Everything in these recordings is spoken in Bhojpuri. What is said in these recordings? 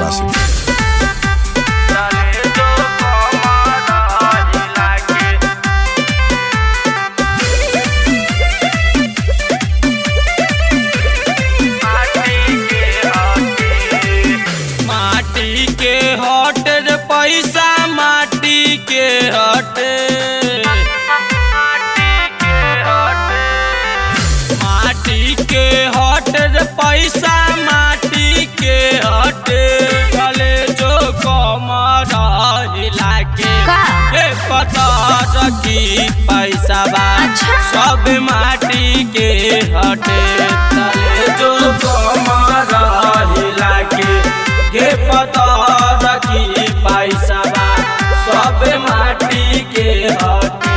आशिक चले जो कमर हिला के माटी के हटे माटी के हट रे पैसा माटी के हटे माटी के हट रे पैसा माटी के हटे चले जो कमर हिला के का? ए पता रखी पैसा बा अच्छा। सब माटी के हटे चले जो कमर हिला के के पता रखी पैसा बा सब माटी के हटे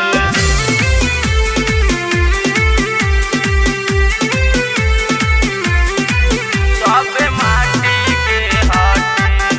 सब माटी के हटे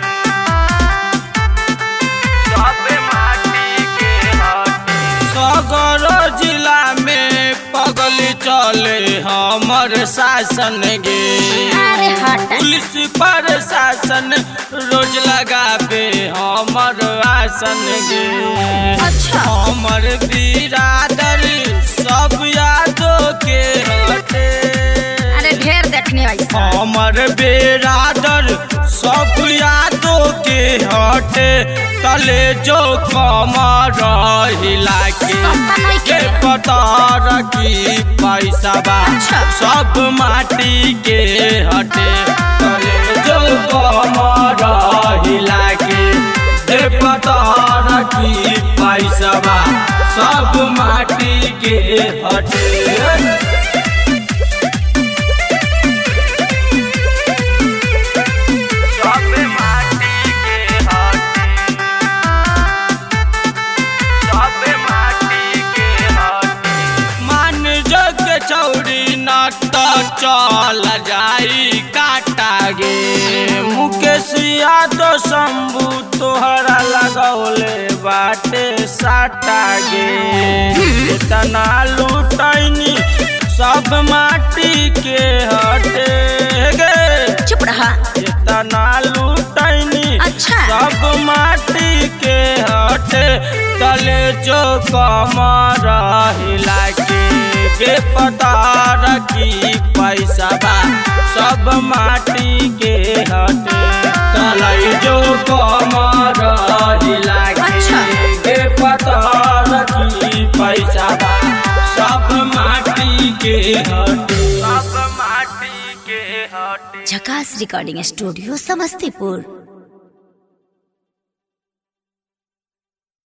सब माटी के हटे सगर जिला में पगल चले हमर शासन गे अरे हट पुलिस पर शासन रोज लगाबे हमर आसन गे अच्छा। हमर बिरादर सब यादों के हटे अरे ढेर देखने ऐसा हमर बेरादर सब यादों के हटे तले जो कमर हिला के सस्ता नहीं के के। पता रखी पैसा बा अच्छा। सब माटी के हटे तले जो कमर हिला के के पता रखी पैसा बा सब माटी के हटे सब माटी के हटे सब माटी के हटे मान जग चौड़ी नाट चल जाई काटा गे मुकेश यादव शंभू तोहरा लगौले बाटे साटा गे इतना लूटैनी सब माटी के हटे गे चुप रहा इतना लूटैनी अच्छा। सब माटी के हटे तले जो कमर हिला के बेपता रखी पैसा बा सब माटी के हटे तले जो कमर हिला के अच्छा। बेपता रखी पैसा बा सब माटी के हटे सब माटी के हटे झकास रिकॉर्डिंग स्टूडियो समस्तीपुर